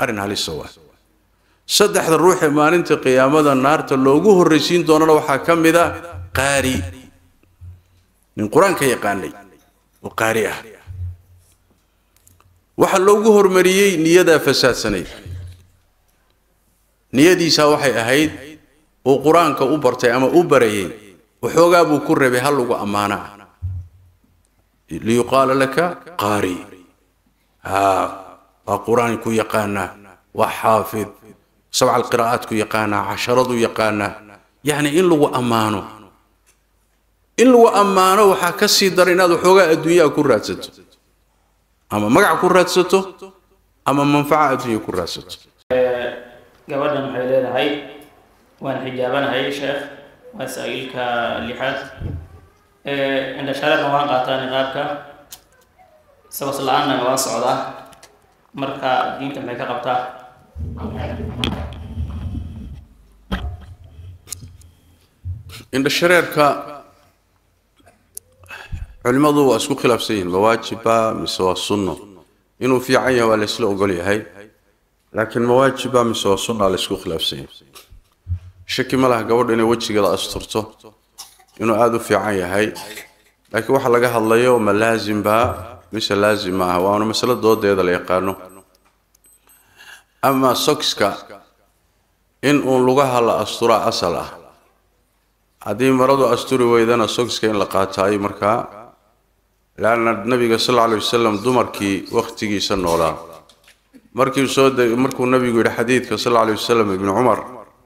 arrin halisa waa saddexda ruux ee maalinta qiyaamada naarta loogu horraysiin doonana waxaa ka mid a qaari nin qur-aanka yaqaanay oo qaari ah waxaa loogu hormariyey niyadaa fasaadsanay niyadiisaa waxay ahayd uu qur-aanka u bartay ama u barayay waxoogaa buu ku rabay hal lagu ammaana ah liyuqaala laka qaari haa waa qur-aanku yaqaanaa waa xaafid sabca alqiraa'aadku yaqaanaa casharadu yaqaanaa yacni in lagu ammaano in lagu ammaano waxaa ka sii dara inaad waxoogaa adduunyaa ku raadsato ama magac ku raadsato ama manfaca adduunya ku raadsato gabadhan waxay leedahay waan xijaabanahay sheekh waa saa-iilka lixaad indhashareerna waan qaataa niqaabka sabas la-aanna waan socdaa marka diinta maxay ka qabtaa indhashareerka culimmadu waa isku khilaafsan yihiin ma waajiba mise waa sunno inuu fiican yahay waa la isla ogol yahay laakiin ma waajiba mise waa sunna la isku khilaafsan yahay shaki ma laha gabadha inay wejigeeda asturto inuu aada u fiican yahay laakiin waxa laga hadlayo ma laazimba mise laazim ma aha waana masalo doodeeda la yaqaano ama sokska in uun lugaha la asturaa asal ah haddii maradu asturi weydana sokska in la qaataayo markaa leanna nabiga sal alla alay wasalam dumarkii wakhtigiisa noolaa markii soo de markuu nabigu yidhi xadiidka sal alla alay wasalam ibnu cumar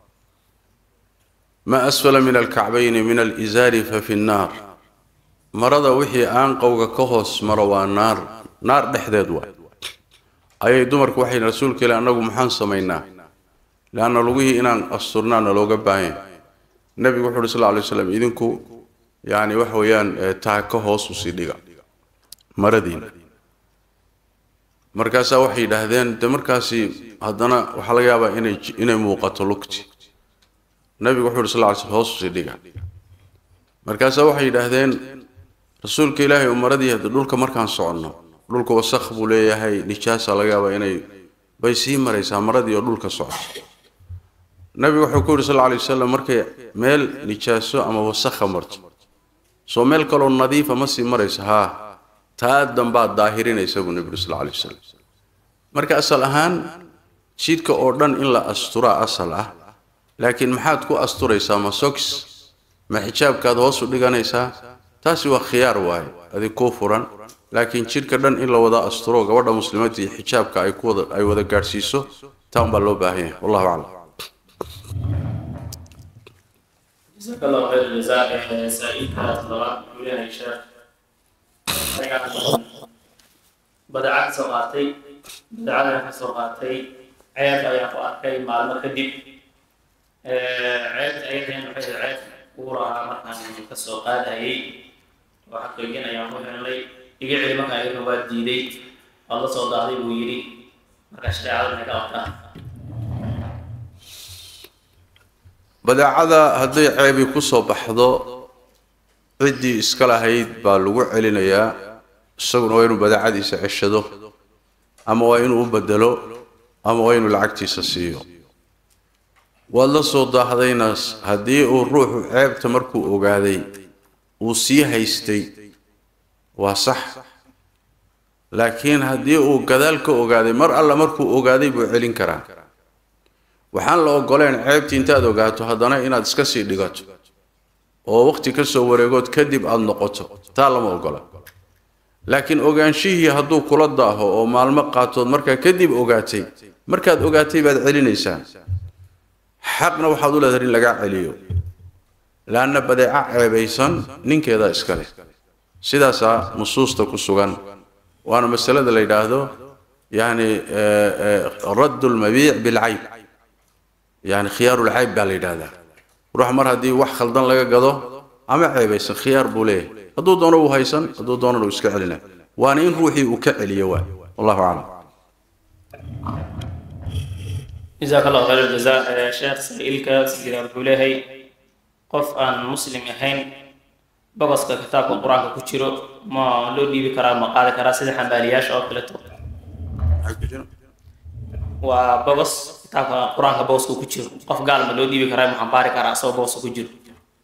ma asfala min alkacbayni min alizaari fa fi nnaar marada wixii aanqowga ka hoos maro waa naar naar dhexdeed waa ayay dumarku waxay rasuulka ilahi annagu maxaan samaynaa leanna lugihii inaan asturnaana looga baahan nabigu wuxu uhi sal lla alay waslam idinku yacni waxa weeyaan taa ka hoos usii dhiga maradiina markaasaa waxay yidhaahdeen de markaasi haddana waxaa laga yaabaa inay inay muuqato lugti nabigu wuxuu uhi sal lla alay slam hoos usii dhiga markaasaa waxay yidhaahdeen rasuulka ilaahay umaradii hadda dhulka markaan soconno dhulka wasakh buu leeyahay nijaasa laga yaabaa inay bay sii maraysaa maradii oo dhulka socoto nabigu wuxuu ku yidhi sal lla alay wasalam markay meel nijaaso ama wasakha marto soo meel kaloo nadiifa ma sii marayso haa taa dambaad daahirinaysa buu nebigu sal lla alay wasalam marka asal ahaan jidhka oo dhan in la asturaa asal ah laakiin maxaad ku asturaysaa ma sogs ma xijaabkaad hoos u dhiganaysaa taasi waa khiyaar waaye adig kuu furan laakiin jidhka dhan in la wada asturo gabadha muslimadda iyo xijaabka ay kuwada ay wada gaadhsiiso taa unbaa loo baahan yahay wallahu aclam جزاك الله خير الجزاء سائلك طلبات ولاها الشيخ badacad soo qaatay badacadana ka soo qaatay ceeb ayaan ku arkay maalmo kadib ceebta ayadeen waxay ceeb ugu lahaa markaan ka soo qaadayay oo xaqiijin ayaan ku xirnay iga celi markaan iyaduna waa diiday waad la soo daaday buu yidhi marka shareecada maxay ka qabtaa badeecada hadday ceebi ku soo baxdo ciddii iska lahayd baa lagu celinayaa isaguna waa inuu badeecadiisa ceshado ama waa inuu u bedelo ama waa inuu lacagtiisa siiyo waad la soo daahdayna haddii uu ruuxu ceebta markuu ogaaday uu sii haystay waa sax laakiin haddii uu gadaal ka ogaaday mar alla markuu ogaaday buu celin karaa waxaan la ogoleen ceebtii intaad ogaato haddana inaad iska sii dhigato oo waqti ka soo wareegood kadib aada noqoto taa lama ogola laakiin ogaanshihii hadduu kula daaho oo maalmo qaatood markaa kadib ogaatay markaad ogaatay baad celinaysaa xaqna waxaad u leedahay in lagaa celiyo laanna badeeco ceebaysan ninkeedaa iska leh sidaasaa nusuusta ku sugan waana masalada la yidhaahdo yani raddu lmabiic bilcayb yani khiyaarulcayb baa la yidhahdaa ruux mar haddii wax khaldan laga gado ama ceebaysan khiyaar buu leeyahay hadduu doono uu haysan hadduu doonana uu iska celina waana in ruuxii uu ka celiyo waay wallahu aclam جزاك الله خير الجزاء شيخ سائلك سجل بولهي qof aan muslim ahayn bogoska kitaabka qur-aanka ku jiro ma loo dhiibi karaa ma qaadi karaa sida xambaaliyaasha oo kaleeto waa bogos kitaabka qur-aanka bogoska ku jiro qof gaal ma loo dhiibi karaa maxaan baari karaa asagoo bogoska ku jiro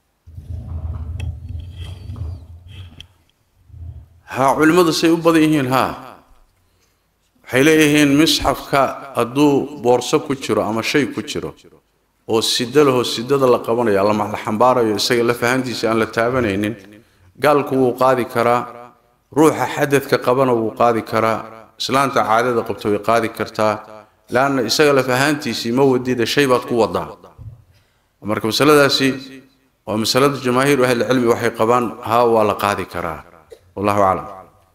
haa culimmadu say u badan yihiin haa waxay leeyihiin misxafka hadduu boorso ku jiro ama shay ku jiro oo sida lahoo sidada la qabanayo ama la xambaarayo isaga la fahantiisa aan la taabanaynin gaalku wuu qaadi karaa ruuxa xadadka qabana wuu qaadi karaa islaanta caadada qabta way qaadi kartaa laanna isaga la fahantiisii ma wadida shay baad ku wadaa marka masaladaasi waa masalada jamaahiiru ahlicilmi waxay qabaan haa waa la qaadi karaa wallahu aclam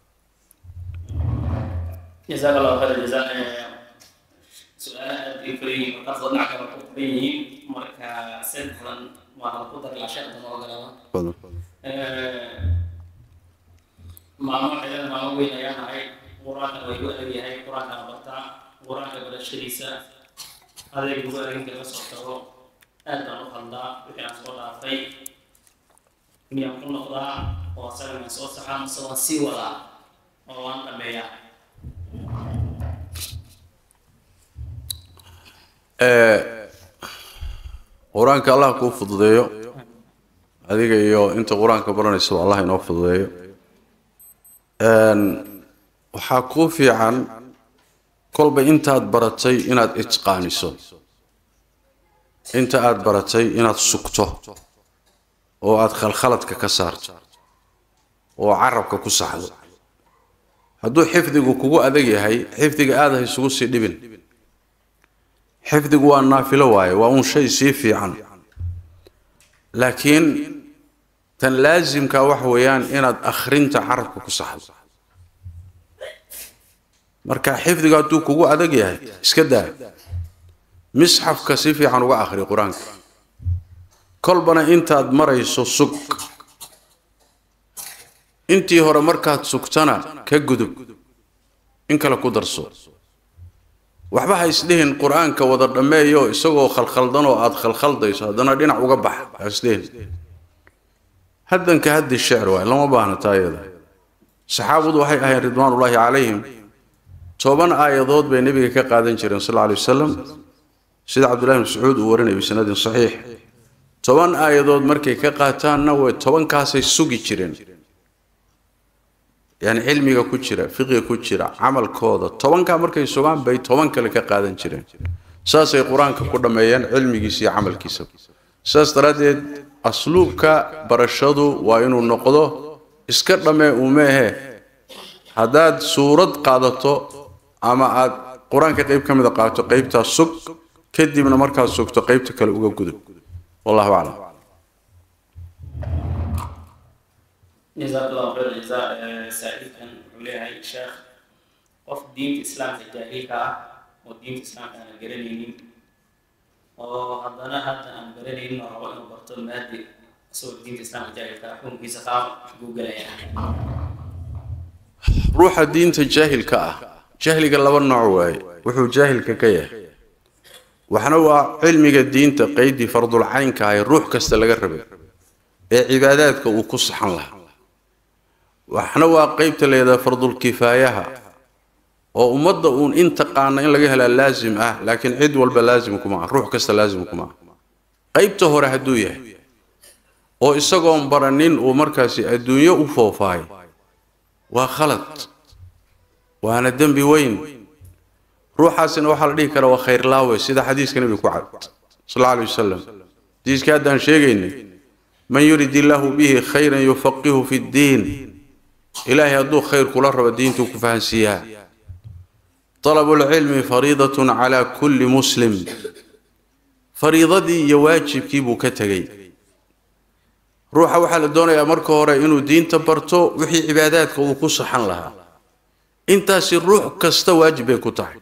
jazaak allahu khayr jaza su-aalaha aad bay kala yihiin markaas oo dhinac kale ku badan yihiin marka saddexdan waa ku dari laa sheekda ma ogolaada maalmo xilada maalmo weyn ayaa nahay qur-aanka way ku adag yahay qur-aanka la bartaa qur-aanka barashadiisa adeeg ugu adeginka laga soo tago aad baan u hadlaa wixii aan soo dhaafay miyaan ku noqdaa oo asaga maan soo saxaa mase waan sii wadaa oo waan dhameeyaa qur-aanka allah kuu fududeeyo adiga iyo inta qur-aanka baranaysaba allah inoo fududeeyo waxaa kuu fiican kolba intaad baratay inaad itqaaniso inta aad baratay inaad sugto oo aad khalkhaladka ka saarto oo carabka ku saxdo hadduu xifdigu kugu adag yahay xifdiga aada ha isugu sii dhibin xifdigu waa naafilo waaye waa uun shay sii fiican laakiin tan laasimka waxa weeyaan inaad akhrinta carabka ku saxdo marka xifdigu hadduu kugu adag yahay iska daa misxafka si fiican uga akhri qur-aanka kolbana intaad marayso sug intii hore markaad sugtana ka gudub in kale ku darso waxba ha isdhihin qur-aanka wada dhammeeyo isagoo khalkhaldan oo aada khalkhaldayso haddana dhinac uga bax ha isdhihin haddanka haddi shecr waay lama baahna taayada saxaabadu waxay ahayn ridwaanullaahi calayhim toban aayadood bay nebiga ka qaadan jireen sal alay wasalam sida cabdullahi mascuud uu warinaya bisanadin saxiix toban aayadood markay ka qaataanna way tobankaasay sugi jireen yani cilmiga ku jira fiqiga ku jira camalkooda tobankaa markay sugaan bay toban kale ka qaadan jireen saasay qur-aanka ku dhammeeyeen cilmigiisa iyo camalkiisa saas daraaddeed asluubka barashadu waa inuu noqdo iska dhammee umeehe haddaad suurad qaadato ama aad qur-aanka qayb ka mida qaadato qaybtaa sug kadibna markaad sugto qaybta kale uga gudub wallahu aclam jazaak allahu khayr jazaa saaxiibkan wuxuu leeyahay sheekh qof diinta islaamka jaahilka ah oo diinta islaamka aan garanaynin oo haddana hadda aan garanaynin oo rabo inuu barto maadi isagoo diinta islaamka jaahilka ah xukunkiisa qaab buu gelayaa ruuxa diinta jaahilka ah jahliga laba nooc waaye wuxuu jaahilka ka yahay waxna waa cilmiga diinta qeydii fardulcaynka ah ee ruux kasta laga rabay ee cibaadaadka uu ku saxan lahaa waxna waa qeybta leedaha fardulkifaayaha oo ummadda uun in taqaana in laga helaa laasim ah laakiin cid walba laasim kuma ah ruux kasta laasim kuma ah qaybta hore hadduu yahay oo isagoon baranin uu markaasi adduunyo u foofaayo waa khalad waana dembi weyn ruuxaasina waxaa la dhihi karaa waa khayrlaawe sida xadiiska nebiga ku cad sal alla alay wasalam xadiiskii haddaan sheegaynay man yurid illaahu bihi khayran yufaqihu fi ddiin ilaahay hadduu khayr kula rabo diintuu ku fahansiiyaa طلب العلم فريضة على كل مسلم fariidadii iyo waajibkii buu ka tegey ruuxa waxaa la doonayaa marka hore inuu diinta barto wixii cibaadaadka uu ku saxan lahaa intaasi ruux kasta waajib bay ku tahay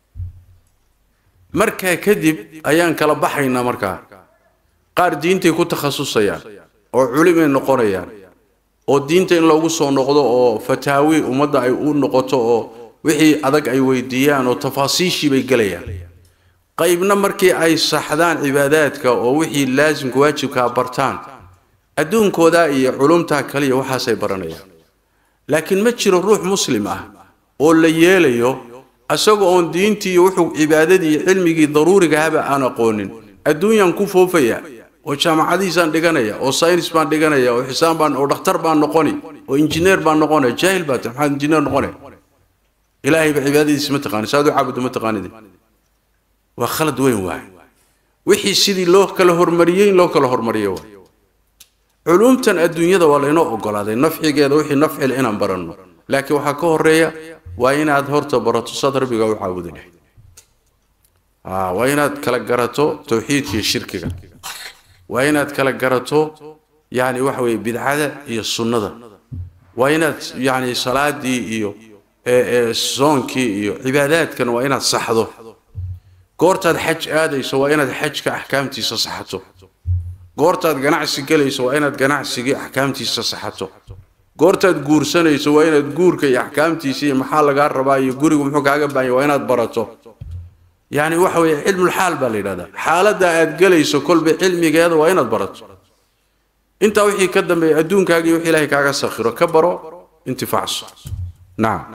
markaa kadib ayaan kala baxaynaa markaa qaar diintay ku takhasusayaan oo culimay noqonayaan oo diinta in loogu soo noqdo oo fataawi ummadda ay u noqoto oo wixii adag ay weydiiyaan oo tafaasiishii bay gelayaan qaybna markii ay saxdaan cibaadaadka oo wixii laasimka waajibkaa bartaan adduunkooda iyo culumtaa kaliya waxaasay baranayaan laakiin ma jiro ruux muslim ah oo la yeelayo isaga oon diintii iyo wuxuu cibaadadii iyo cilmigii daruuriga ahaba aan aqoonin adduunyaan ku foofaya oo jaamacadihiisaan dhiganaya oo saynis baan dhiganaya oo xisaan baan oo dhakhtar baan noqoni oo injineer baan noqonaya jaahil baa tahay maxaad injineer noqonaya ilaahayba cibaadadiisa ma taqaani saad u caabudo ma taqaanid waa khalad weyn waay wixii sidii loo kala hormariyey in loo kala hormariyo waay culumtan adduunyada waa laynoo ogolaaday nafcigeeda wixii nafcile inaan baranno laakiin waxaa ka horeeya waa inaad horta barato saad rabbiga u caabudi lahayd waa inaad kala garato tawxiidka iyo shirkiga waa inaad kala garato yani waxa weeye bidcada iyo sunnada waa inaad yani salaadii iyo soonkii iyo cibaadaadkan waa inaad saxdo goortaad xaj aadayso waa inaad xajka axkaamtiisa saxato goortaad ganacsi gelayso waa inaad ganacsigii axkaamtiisa saxato goortaad guursanayso waa inaad guurka iyo axkaamtiisa iyo maxaa lagaa rabaa iyo gurigu muxuu kaaga baahanya waa inaad barato yani waxa weeye cilmulxaal baa la yidhahdaa xaaladda aad gelayso kolba cilmigeeda waa inaad barato intaa wixii ka dambeeya adduunkaaga iyo wix ilaahay kaaga sakhiro ka baro intifaacso nacam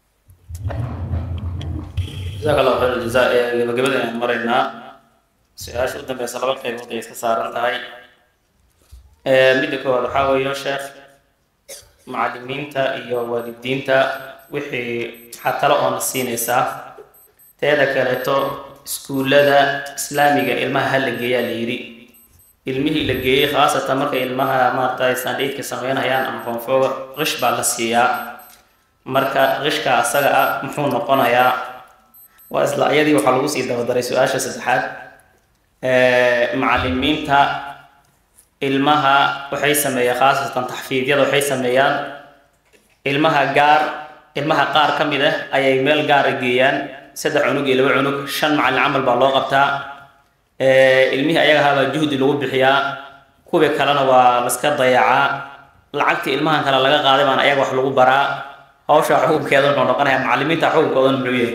jazaaka allahu khayr aljazaa ee gabagabada ayaan maraynaa su-aasha u dambeysa laba qaybood ay iska saaran tahay midda koowaad waxaa weeyo sheekh macallimiinta iyo waalidiinta wixii waxaa talo oona siinaysaa teeda kaleeto iskuullada islaamiga ilmaha ha la geeyaa la yidhi ilmihii la geeyey khaasatan markay ilmaha maaragtay sandhiidka sameynayaan ama koonfooga qish baa la siiyaa marka qishka asaga ah muxuu noqonayaa waa isla iyadii waxaa lagu sii dabadaray su-aasha saddexaad macallimiinta ilmaha waxay sameeyaan khaasatan taxfiidyada waxay sameeyaan ilmaha gaar ilmaha qaar ka mid ah ayay meel gaara geeyaan saddex cunug iyo laba cunug shan macallin camal baa loo qabtaa ilmihii ayagahabaa juhdi lagu bixiyaa kuwii kalena waa laska dayacaa lacagtii ilmahan kale laga qaaday baana ayaga wax lagu baraa hawsha xukunkeeda wuxuu noqonayaa macallimiinta xukunkoodan muxuu yahay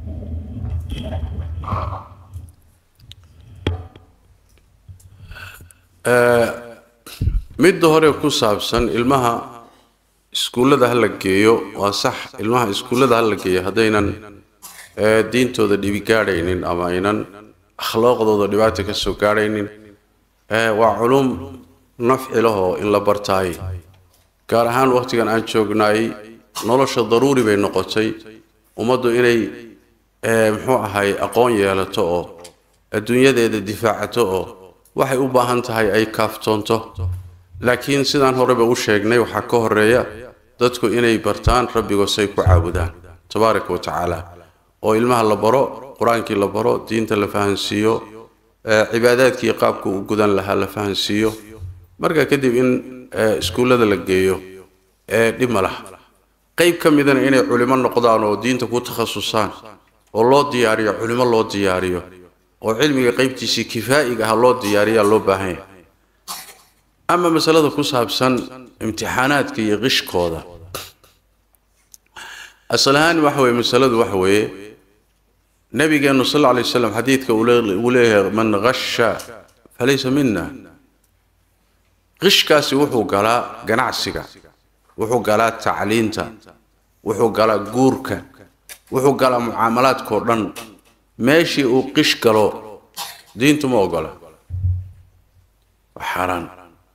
midda hore ku saabsan ilmaha iskuullada ha la geeyo waa sax ilmaha iskuullada ha la geeyo haddaynan diintooda dhibi gaadhaynin ama aynan akhlaaqdooda dhibaata ka soo gaadhaynin waa culum nafci lahoo in la bartaay gaar ahaan wakhtigan aan joognaay nolosha daruuri bay noqotay ummaddu inay muxuu ahay aqoon yeelato oo adduunyadeeda difaacato oo waxay u baahan tahay ay kaaftoonto laakiin sidaan horeba u sheegnay waxaa ka horeeya dadku inay bartaan rabbigoosay ku caabudaan tabaaraka wa tacaala oo ilmaha la baro qur-aankii la baro diinta la fahansiiyo cibaadaadkii qaabku u gudan lahaa la fahansiiyo marka kadib in iskuullada la geeyo dhib ma laha qayb ka midana inay culimo noqdaan oo diinta ku takhasusaan oo loo diyaariyo culimo loo diyaariyo oo cilmiga qaybtiisii kifaa'iga ah loo diyaariyaa loo baahan yahay ama masalada ku saabsan imtixaanaadka iyo qishkooda asal ahaan waxa weeye masaladu waxa weeye nabigeenu sal alla lay waslam xadiidka uu leeyahay man qasha falaysa mina qishkaasi wuxuu galaa ganacsiga wuxuu galaa tacliinta wuxuu galaa guurka wuxuu galaa mucaamalaadkao dhan meeshii uu qish galo diintu ma ogola waa xaaraan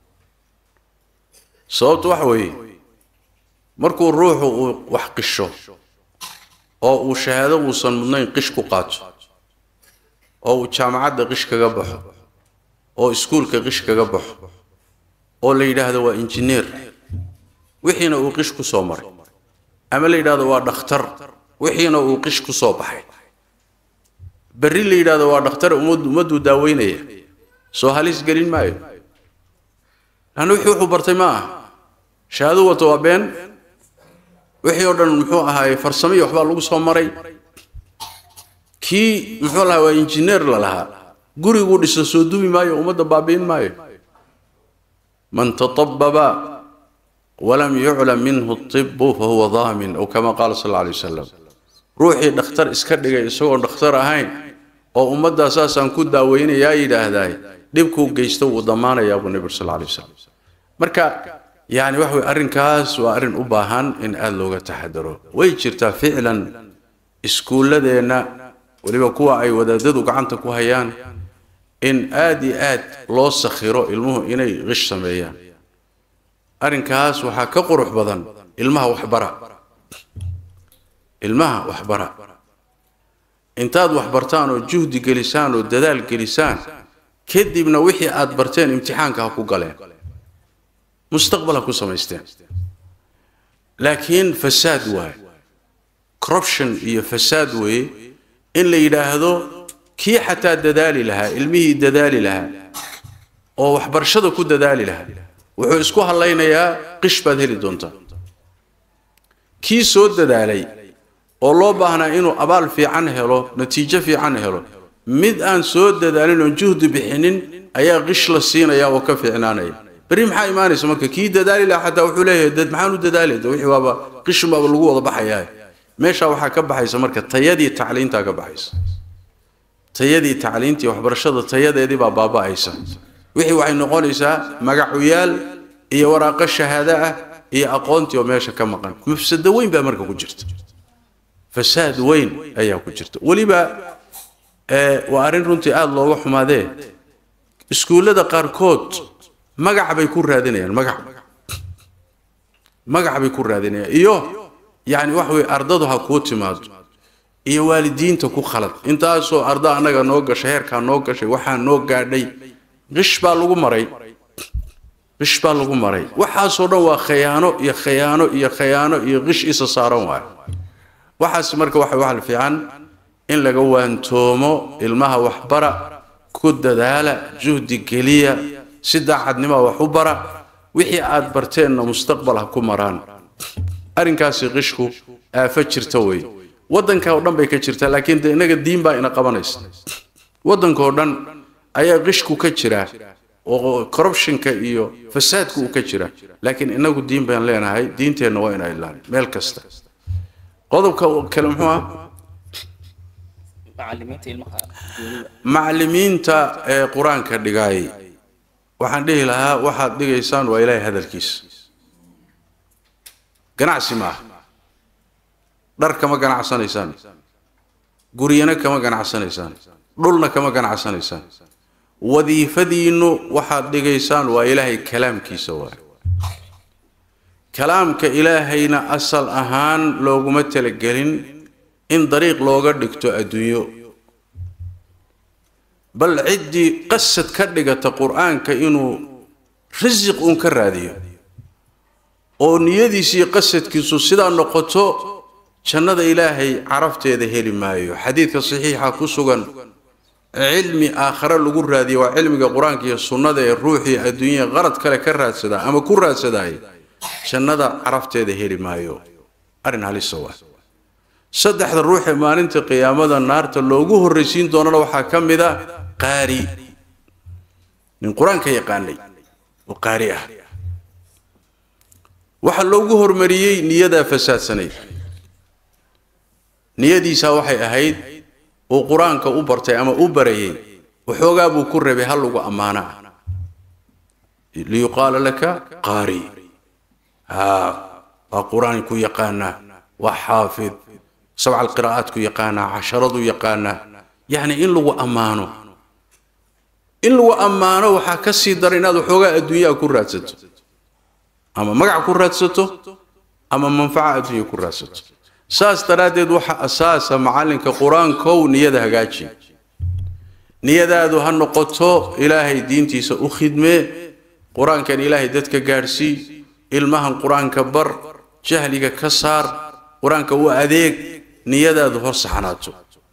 sababtu waxa weeye markuu ruuxu uu wax qisho oo uu shahaado uusan mudnayn qish ku qaato oo uu jaamacadda qish kaga baxo oo iskuulka qish kaga baxo oo la yidhaahdo waa injineer wixiina uu qish ku soo maray ama la yidhaahdo waa dhakhtar wixiina uu qish ku soo baxay berri la yidhaahdo waa dhakhtar ummadduu daaweynaya soo halis gelin maayo lanna wixii wuxuu bartay ma aha shahaado wato waa been wixii oo dhan muxuu ahaaye farsamo iyo waxbaa lagu soo maray kii muxuu lahaa waa injineer la lahaa guriguu dhiso soo dubi maayo ummadda baabi'in maayo man tatababa walam yuclam minhu tibu fahuwa daamin ow kama qaala sal alla alay wasalam ruuxii dhakhtar iska dhigay isagoon dhakhtar ahayn oo ummaddaa saasaan ku daaweynayaa yidhaahdaay dhibkuu geysto wuu damaanayaa buu nebigu sal alla alay wasalam marka yani waxa weye arrinkaas waa arrin u baahan in aada looga taxadaro way jirtaa ficlan iskuulladeenna weliba kuwa ay wadaadadu gacanta ku hayaan in aad iyo aad loo sakhiro ilmuhu inay qish sameeyaan arrinkaas waxaa ka qurux badan ilmaha waxbara ilmaha waxbara intaad waxbartaan oo juhdi gelisaan oo dadaal gelisaan kadibna wixii aad barteen imtixaanka ha ku galeen mustaqbal ha ku samaysteen laakiin fasaad waaye corruption iyo fasaad weeye in la yidhaahdo kii xataa dadaali lahaa ilmihii dadaali lahaa oo waxbarashada ku dadaali lahaa wuxuu isku hadlaynayaa qish baad heli doontaa kii soo dadaalay oo loo baahnaa inuu abaal fiican helo natiijo fiican helo mid aan soo dadaalin oon juhdi bixinin ayaa qish la siinaya oo ka fiicnaanaya berri maxaa imaanaysa marka kii dadaali lahaa xataa wuxuu leeyahay dad maxaan u dadaalay wixii waaba qishun baaba lagu wada baxayaa meesha waxaa ka baxaysa marka tayadii tacliintaa ka baxaysa tayadii tacliintii waxbarashada tayadeedii baa baaba'aysa wixii waxay noqonaysaa magacuyaal iyo waraaqo shahaado ah iyo aqoontii oo meesha ka maqan mufsado weyn baa marka ku jirta fasaad weyn ayaa ku jirta weliba waa arrin runtii aada looga xumaadee iskuullada qaarkood magac bay ku raadinayaan magac magac bay ku raadinayaan iyo yacni waxa weye ardadu ha kuu timaado iyo waalidiinta ku khalad intaasoo arda annaga noo gashay heerkaa noo gashay waxaa noo gaadhay qish baa lagu maray qish baa lagu maray waxaasoo dhan waa khayaano iyo khayaano iyo khayaano iyo qish isa saaran waayo waxaas marka waxa waxa fiican in laga waantoomo ilmaha waxbara ku dadaala juhdi geliya si daacadnima wax u bara wixii aad barteenna mustaqbal ha ku maraan arrinkaasi qishku aafo jirta wey waddanka oo dhan bay ka jirtaa laakiin de innaga diin baa ina qabanaysa waddanka oo dhan ayaa qishku ka jira oo corruptionka iyo fasaadku uu ka jira laakiin inagu diin baan leenahay diinteenna waa inaa ilaalin meel kasta qodobka kale muxuu ah macallimiinta ee qur-aanka dhigaay waxaan dhihi lahaa waxaad dhigaysaan waa ilaahay hadalkiisa ganacsi maaha dhar kama ganacsanaysaan guryana kama ganacsanaysaan dhulna kama ganacsanaysaan wadiifadiinnu waxaad dhigaysaan waa ilaahay kalaamkiisa waay kalaamka ilaahayna asal ahaan looguma talagelin in dariiq looga dhigto adduunyo bal ciddii qasad ka dhigata qur-aanka inuu risiq uun ka raadiyo oo niyadiisiiyo qasadkiisu sidaa noqoto jannada ilaahay carafteeda heli maayo xadiidka saxiixa ku sugan cilmi aakhare lagu raadiyo waa cilmiga qur-aanka iyo sunnada ee ruuxii adduunya qarad kale ka raadsadaa ama ku raadsadaay jannada carafteeda heli maayo arrin halisa waa saddexda ruuxee maalinta qiyaamada naarta loogu horraysiin doonana waxaa ka mid a qaari nin qur-aanka yaqaanay oo qaari ah waxaa loogu hormariyey niyadaa fasaadsanay niyadiisaa waxay ahayd uu qur-aanka u bartay ama u barayay waxoogaa buu ku rabay hal lagu ammaana ah liyuqaala laka qaari haa waa qur-aanku yaqaanaa waa xaafid sabca alqiraa'aadku yaqaanaa casharadu yaqaanaa yacni in lagu ammaano in lagu ammaano waxaa ka sii dara inaad waxoogaa adduunyaa ku raadsato ama magac ku raadsato ama manfaca adduunya ku raadsato saas daraaddeed waxa asaasa macallinka qur-aankow niyada hagaaji niyadaadu ha noqoto ilaahay diintiisa u khidmee qur-aankan ilaahay dadka gaadhsii ilmahan qur-aanka bar jahliga ka saar qur-aanka u adeeg niyadaadu hor saxnaato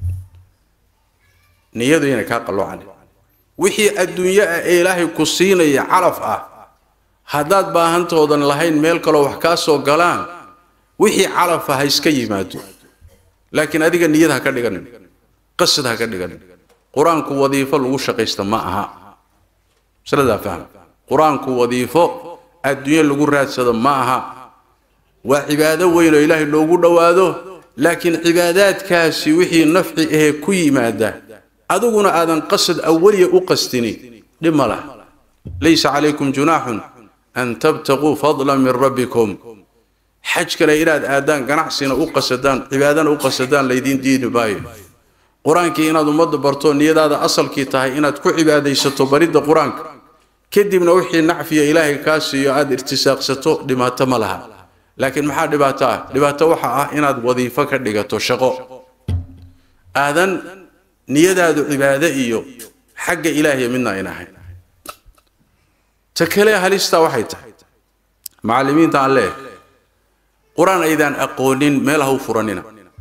niyadu inay kaa qalloocan wixii adduunyo ah ee ilaahay ku siinaya calaf ah haddaad baahantoodan lahayn meel kaloo wax kaa soo galaan wixii calafa ha iska yimaado laakiin adiga niyad ha ka dhiganin qasad ha ka dhiganin qur-aanku wadiifo lagu shaqaysta ma aha masaladaa faham qur-aanku wadiifo adduunyo lagu raadsado ma aha waa cibaado weyn oo ilaahay loogu dhowaado laakiin cibaadaadkaasi wixii nafci ahee ku yimaada adiguna aadan qasad awaliya u qastini dhib ma lah laysa calaykum junaaxun an tabtaquu fadlan min rabbikum xajkana inaad aadaan ganacsina u qasadaan cibaadana u qasadaan laydiin diidi maayo qur-aankii inaad ummadda barto niyadaada asalkii tahay inaad ku cibaadaysato baridda qur-aanka kadibna wixii nacfiya ilaahay kaa siiyo aada irtisaaqsato dhibaato ma laha laakiin maxaa dhibaato ah dhibaato waxa ah inaad wadiifo ka dhigato shaqo aadan niyadaadu cibaado iyo xagga ilaahiya midna ayn ahayn ta kale halistaa waxay tahay macallimiinta aan leeyahay qur-aan aydaan aqoonin meel ha u furanina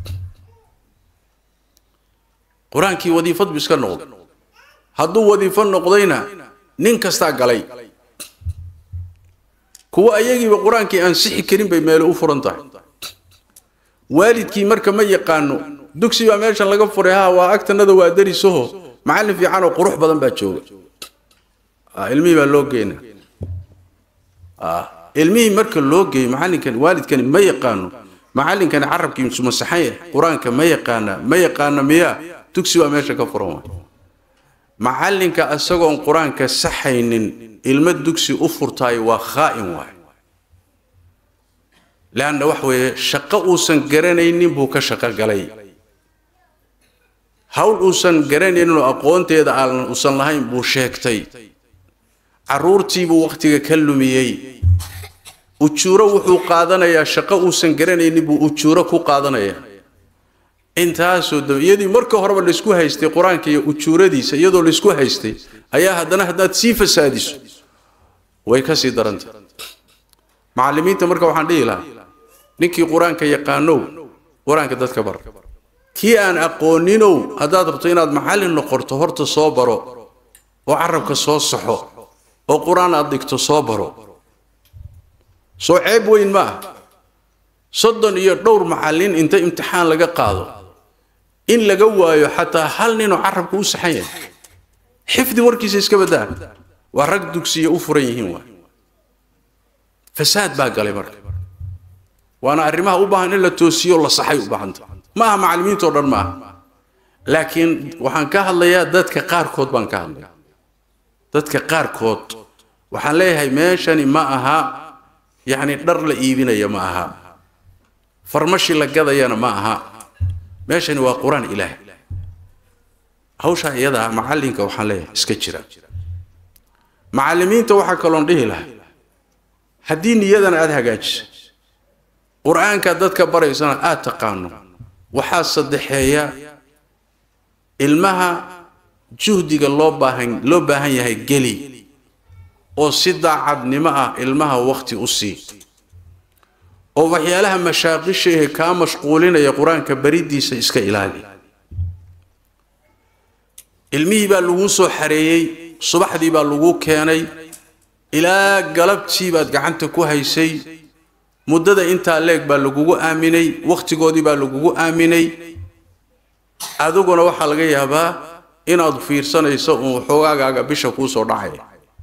qur-aankii wadiifad buu iska noqday hadduu wadiifo noqdayna nin kastaa galay kuwa ayagiiba qur-aankii aan sixi karin bay meelo u furan tahay waalidkii marka ma yaqaano dugsi baa meeshan laga furay ha waa agtanada waa darisaho macallin fiican oo qurux badan baa jooga ilmihii baa loo geyna ilmihii marka loo geeyo macallinkani waalidkani ma yaqaano macallinkani carabkiisu masaxan yahay qur-aanka ma yaqaana ma yaqaana miyaa dugsi baa meesha ka furan waay macallinka isagoon qur-aanka saxaynin ilmo dugsi u furtaayo waa khaa'in waay leanna wax weeye shaqo uusan garanaynin buu ka shaqo galay hawl uusan garanayninoo aqoonteeda aan uusan lahayn buu sheegtay carruurtiibuu wakhtiga ka lumiyey ujuuro wuxuu qaadanayaa shaqo uusan garanaynin buu ujuuro ku qaadanayaa intaasoo daba iyadii marka horeba laysku haystay qur-aanka iyo ujuuradiisa iyadoo laysku haystay ayaa haddana haddaad sii fasaadiso way ka sii darantay macallimiinta marka waxaan dhihi lahaa ninkii qur-aanka yaqaanow qur-aanka dadka bar kii aan aqooninow haddaad rabto inaad macallin noqoto horta soo baro oo carabka soo saxo oo qur-aan aad dhigto soo baro soo ceeb weyn ma ah soddon iyo dhowr macallin inta imtixaan laga qaado in laga waayo xataa hal ninoo carabka u saxan yahay xifdi warkiisa iska baddaa waa rag dugsiya u furan yihiin waay fasaad baa galay marka waana arrimaha u baahan in la toosiyo la saxay u baahanta ma aha macallimiintao dhan ma aha laakiin waxaan ka hadlayaa dadka qaarkood baan ka hadlaya dadka qaarkood waxaan leeyahay meeshani ma aha yacni dhar la iibinaya ma aha farmashi la gadayana ma aha meeshani waa qur-aan ilaahay hawshaa iyadaa macallinka waxaan leeyahay iska jira macallimiinta waxaa kaloon dhihi lahay haddii niyadan aada hagaajisa qur-aanka dadka baraysana aada taqaano waxaa saddexeeya ilmaha juhdiga loo baahan loo baahan yahay geli oo si daacadnimo ah ilmaha wakhti u sii oo waxyaalaha mashaaqisha ehe kaa mashquulinaya qur-aanka bariddiisa iska ilaali ilmihii baa laguu soo xareeyey subaxdii baa laguu keenay ilaa galabtii baad gacanta ku haysay muddada intaa leeg baa lagugu aaminay wakhtigoodii baa lagugu aaminay adiguna waxaa laga yaabaa inaad fiirsanayso uun xoogaagaaga bisha kuu soo dhacaya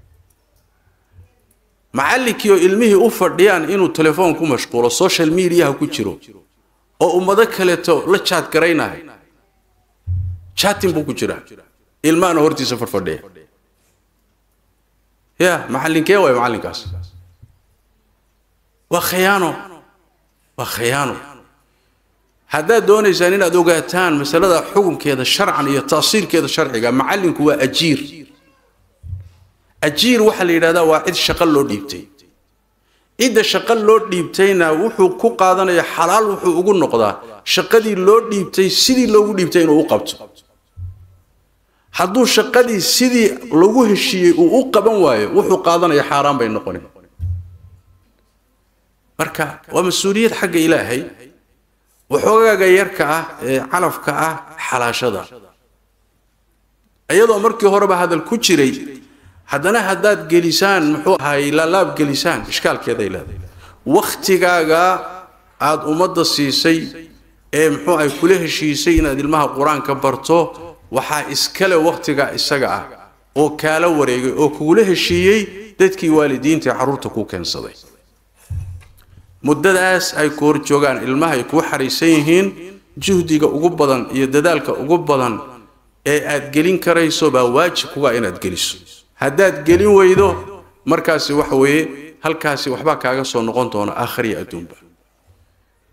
macallinkii oo ilmihii u fadhiyaan inuu telefoon ku mashquulo social mediaha ku jiro oo ummado kaleeto la jaad garaynayo chatin buu ku jiraa ilmahana hortiisa fadhfadhiya ya macallinkee waay macallinkaas waa khiyaano waa khiyaano haddaad doonaysaan inaad ogaataan masalada xukunkeeda sharcan iyo taasiirkeeda sharciga macallinku waa ajiir ajiir waxaa la yidhahdaa waa cid shaqo loo dhiibtay cidda shaqo loo dhiibtayna wuxuu ku qaadanaya xalaal wuxuu ugu noqdaa shaqadii loo dhiibtay sidii loogu dhiibtay inuu u qabto hadduu shaqadii sidii lagu heshiiyey uu u qaban waayo wuxuu qaadanaya xaaraan bay noqoni marka waa mas-uuliyad xagga ilaahay waxoogaaga yarka ah ee calafka ah xalaashada iyadoo markii horeba hadal ku jiray haddana haddaad gelisaan muxuu ahay laalaab gelisaan ishkaalkeeday leedahay wakhtigaaga aada ummadda siisay ee muxuu ahay kula heshiisay inaad ilmaha qur-aanka barto waxaa iskale wakhtiga isaga ah oo kaala wareegay oo kugula heshiiyey dadkii waalidiinta ee carruurta ku keensaday muddadaas ay ku hor joogaan ilmaha ay kuu xariisan yihiin juhdiga ugu badan iyo dadaalka ugu badan ee aad gelin karayso baa waajib kuga inaad geliso haddaad gelin weydo markaasi waxa weeye halkaasi waxbaa kaaga soo noqon doona aakhriya adduunba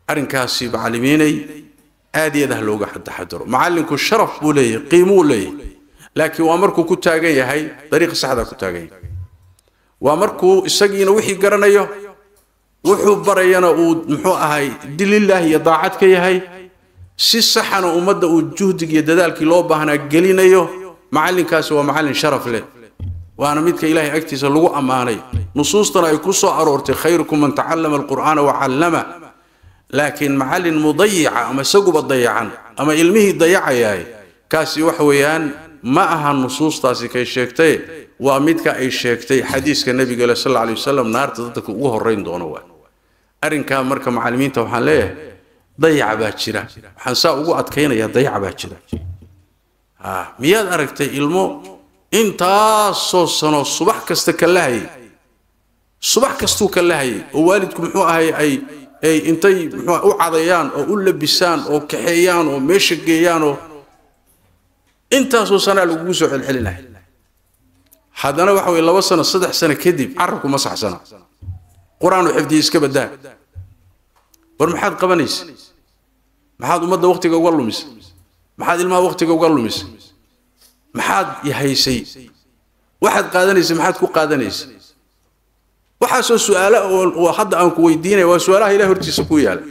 arrinkaasi macallimiinay aad iyo aad ah looga taxadaro macallinku sharaf buu leeyahay qiimuu leeyahay laakiin waa markuu ku taagan yahay dariiqa saxdaa ku taagan yahay waa markuu isagiina wixii garanayo wuxuu barayana uu muxuu ahay dilillaah iyo daacad ka yahay si saxana ummadda uu juhdig iyo dadaalkii loo baahnaa gelinayo macallinkaasi waa macallin sharaf leh waana midka ilaahay agtiisa lagu ammaanay nusuustana ay ku soo aroortay khayrukum man tacallama alqur'aana wacallama laakiin macallin mudayica ama isaguba dayacan ama ilmihii dayacayaay kaasi waxa weeyaan ma aha nusuustaasi kay sheegtay waa midka ay sheegtay xadiiska nebiga le sal alay wasalam naarta dadka ugu horrayn doono waa arrinkaa marka macallimiinta waxaan leeyahay dayaca baa jira waxaan saa ugu adkaynayaa dayaca baa jira miyaad aragtay ilmo intaasoo sano subax kasta ka lahayay subax kastuu ka lahayay oo waalidku muxuu ahay ay ay intay muxuu u cadayaan oo u labisaan oo kaxeeyaan oo meesha geeyaan oo intaasoo sanaa lagugu soo celcelinaya haddana waxa weye laba sano saddex sano kadib carabku ma saxsana qur-aanu xifdiya iska badaa war maxaad qabanaysa maxaad ummadda waktiga uga lumisay maxaad ilmaha waktiga uga lumisay maxaad yahaysay waxaad qaadanaysay maxaad ku qaadanaysay waxaasoo su-aalo oo hadda aan ku weydiinaya waa su-aalaha ilahi hortiisa ku yaala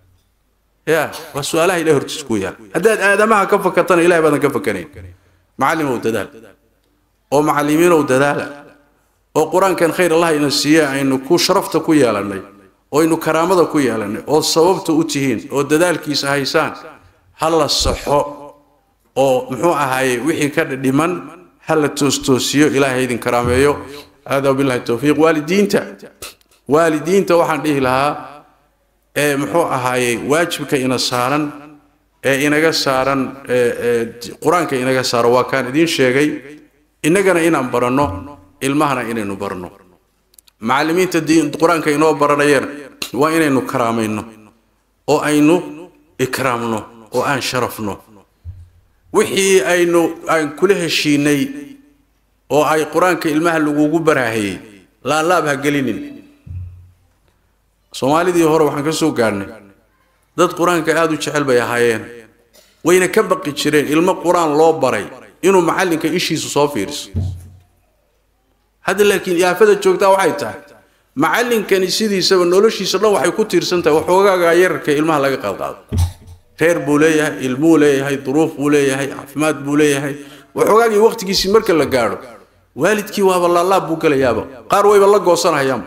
ya waa su-aalaha ilahi hortiisa ku yaala haddaad aadamaha ka fakatana ilahay baadan ka fakanayn macallimow dadaal oo macallimiinow dadaala oo qur-aankan khayr allah ina siiye aynu ku sharafta ku yeelannay oo aynu karaamada ku yeelannay oo sababta u tihiin oo dadaalkiisa haysaan ha la saxo oo muxuu ahaaye wixii ka dhiman ha la toostoosiyo ilaahay idin karaameeyo hada billahi towfiiq waalidiinta waalidiinta waxaan dhihi lahaa ee muxuu ahaaye waajibka ina saaran ee inaga saaran qur-aanka inaga saaro waa kaan idiin sheegay innagana inaan baranno ilmahana inaynu barno macallimiinta diin qur-aanka inoo baranayana waa inaynu karaamayno oo aynu ikraamno oo aan sharafno wixii aynu aan kula heshiinay oo ay qur-aanka ilmaha lagugu baraahayey laalaab ha gelinin soomaalidii hore waxaan ka soo gaadhnay dad qur-aanka aada u jecel bay ahaayeen wayna ka baqi jireen ilmo qur-aan loo baray inuu macallinka ishiisu soo fiiriso hadda laakiin yaafada joogtaa waxay tahay macallinkani sidiisaba noloshiisa dhan waxay ku tiirsan tahay waxoogaaga yararka ilmaha laga qaadqaado reer buu leeyahay ilmuu leeyahay duruuf buu leeyahay caafimaad buu leeyahay waxoogaagii waqtigiisii marka la gaadho waalidkii waaba laalaab buu gelayaaba qaar wayba la goosanahayaanba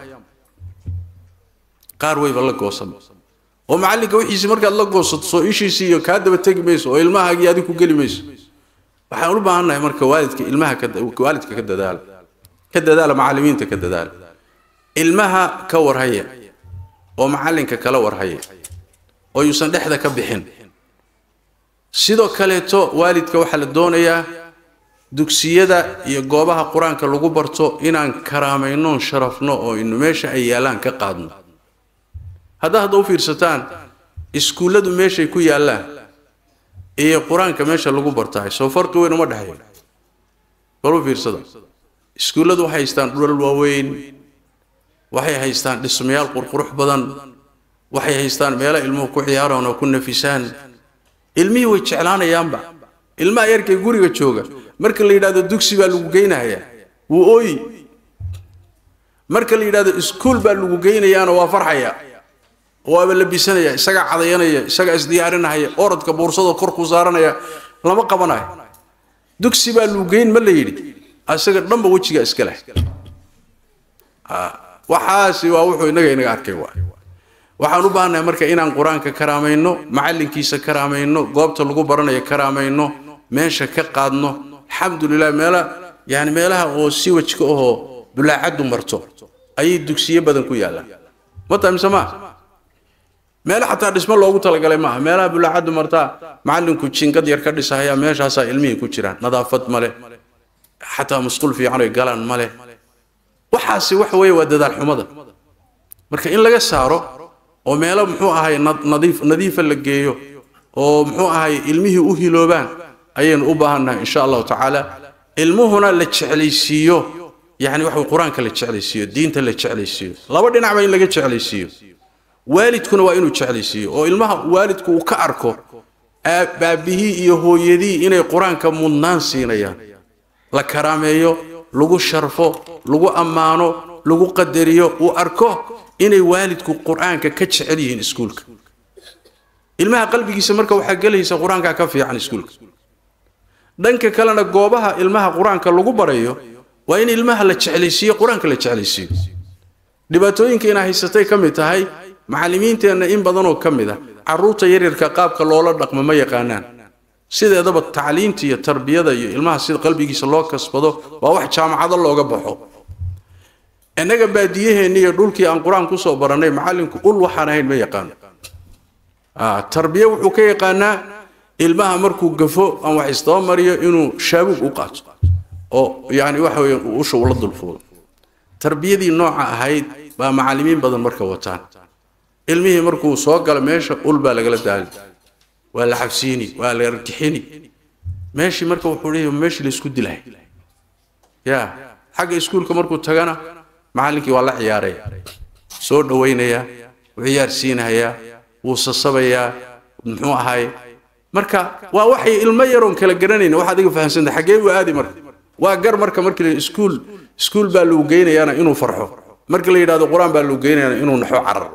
qaar wayba la goosan oo macallinka wixiisii markaad la goosato soo ishiisii iyo kaa daba tegi mayso oo ilmahaagii adigu ku geli mayso waxaan u baahannahay marka waalidka ilmaha waalidka ka dadaala ka dadaala macallimiinta ka dadaala ilmaha ka warhaya oo macallinka kala warhaya oo yuusan dhexda ka bixin sidoo kaleeto waalidka waxaa la doonayaa dugsiyada iyo goobaha qur-aanka lagu barto inaan karaamayno sharafno oo inu meesha ay yaallaan ka qaadno haddaa hadda u fiirsataan iskuulladu meeshay ku yaallaan iyo qur-aanka meesha lagu bartaay soo farqi weyn uma dhexeeyo bal u fiirsada iskuulladu waxay haystaan dhulal waaweyn waxay haystaan dhismayaal qurqurux badan waxay haystaan meelo ilmuhu ku ciyaaraan oo ku nafisaan ilmihii way jeclaanayaanba ilmaha yarkay guriga jooga marka la yidhahdo dugsi baa lagu geynayaa wuu ooyi marka la yidhahdo iskuul baa lagu geynayaana waa farxaya waaba labisanaya isagaa cadayanaya isagaa isdiyaarinahaya orodka boursada kor ku saaranaya lama qabanayo dugsi baa lagu geyn ma la yidhi isaga dhanba wejiga iska leh waxaasi waa wuxuu inaga inaga arkay waa waxaan u baahannahay marka inaan qur-aanka karaamayno macallinkiisa karaamayno goobta lagu baranayo karaamayno meesha ka qaadno alxamdulilah meela yani meelaha oo si wajka ahoo bulaacaddu marto ayay dugsiyo badan ku yaallaan mata mise maa meelo xataa dhismo loogu talagalay maaha meelaha bulaacaddu martaa macallinku jingad yar ka dhisahaya meeshaasaa ilmihii ku jiraan nadaafad male xataa musqul fiican oy galaan male waxaasi waxa weeye waa dadaal xumada marka in laga saaro oo meelo muxuu ahay nadiif nadiifa la geeyo oo muxuu ahay ilmihii u hiloobaan ayaynu u baahannahay insha allahu tacaala ilmuhuna la jeclaysiiyo yani waxa qur-aanka la jeclaysiiyo diinta la jeclaysiiyo laba dhinacba in laga jeclaysiiyo waalidkuna waa inuu jeclaysiiyo oo ilmaha waalidku uu ka arko baabihii iyo hooyadii inay qur-aanka mudnaan siinayaan la karaameeyo lagu sharfo lagu ammaano lagu qadariyo uu arko inay waalidku qur-aanka ka jecel yihiin iskuulka ilmaha qalbigiisa marka waxaa gelaysa qur-aanka ka fiican iskuulka dhanka kalena goobaha ilmaha qur-aanka lagu barayo waa in ilmaha la jeclaysiiyo qur-aanka la jeclaysiiyo dhibaatooyinka inaa haysatay ka mid tahay macallimiinteenna in badanoo ka mid a carruurta yaryarka qaabka loola dhaqmo ma yaqaanaan sideedaba tacliinta iyo tarbiyada iyo ilmaha sida qalbigiisa loo kasbado waa wax jaamacado looga baxo innaga baadiyaheenni iyo dhulkii aan qur-aan kusoo barannay macallinku ul waxaan ahayn ma yaqaano tarbiye wuxuu ka yaqaanaa ilmaha markuu gafo aan wax isdaba mariyo inuu shaabuug u qaato oo yani waxa weeye usha ula dulfuulo tarbiyadii nooca ahayd baa macallimiin badan marka wataan ilmihii markuu soo galo meesha ul baa lagala daali waa la xabsiini waa la argixini meeshii marka wuxuu leeyahay meeshii la isku dilay ya xagga iskuulka markuu tagana macallinkii waa la ciyaaraya soo dhawaynaya wuu ciyaarsiinayaa wuu sasabayaa muxuu ahay marka waa waxay ilmo yaroon kala garanayna waxaad iga fahamsanta xaggee u aadi marka waa gar marka markii la iskuul iskuul baa lagu geynayaana inuu farxo markii la yidhahdo qur-aan baa lagu geynayaana inuu naxo cararo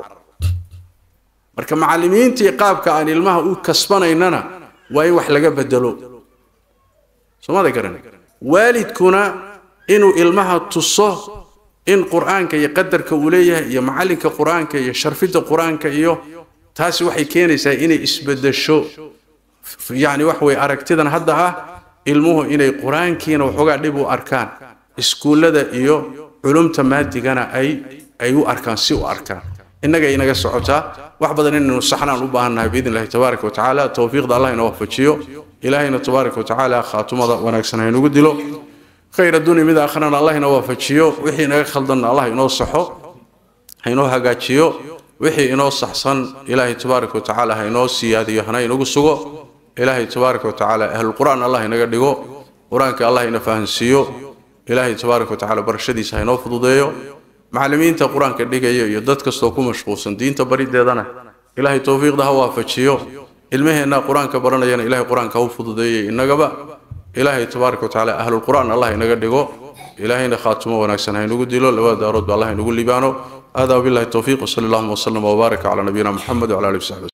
marka macallimiintii qaabka aan ilmaha u kasbanaynana waa in wax laga bedelo soomada garan waalidkuna inuu ilmaha tuso in qur-aanka iyo qadarka uu leeyahay iyo macallinka qur-aanka iyo sharfidda qur-aanka iyo taasi waxay keenaysaa inay isbedesho yacni wax weye aragtidan hadda ah ilmuhu inay qur-aankiina waxoogaa dhib u arkaan iskuullada iyo culumta maadigana ay ay u arkaan si u arkaan innaga inaga socotaa wax badan inaynu saxnaan u baahannahay biidn illahi tabaaraka wa tacaala towfiiqda allah ina waafajiyo ilaahayna tabaaraka wa tacaala khaatumada wanaagsan haynugu dilo khayr addunya mid aakhrana allah ina waafajiyo wixii inaga khaldanna allah inoo saxo hainoo hagaajiyo wixii inoo saxsan ilaahay tabaaraka wa tacaala ha inoo siyaadiyo hana inagu sugo ilaahay tabaaraka wa tacaala ahlulqur'aan allah inaga dhigo qur-aanka allah ina fahansiiyo ilaahay tabaaraka wa tacaala barashadiisa ha inoo fududeeyo macallimiinta qur-aanka dhigaya iyo dad kastoo ku mashquulsan diinta barideedana ilaahay towfiiqda ha waafajiyo ilmaheenna qur-aanka baranayana ilahay qur-aanka ha u fududeeyay innagaba ilaahay tabaaraka wa tacaala ahlulqur'aan allah inaga dhigo ilaahayna khaatumo wanaagsan ha inagu dilo labada daarood ba allah inagu libaano هذا وبالله التوفيق وصلى الله وسلم وبارك على نبينا محمد وعلى اله وصحبه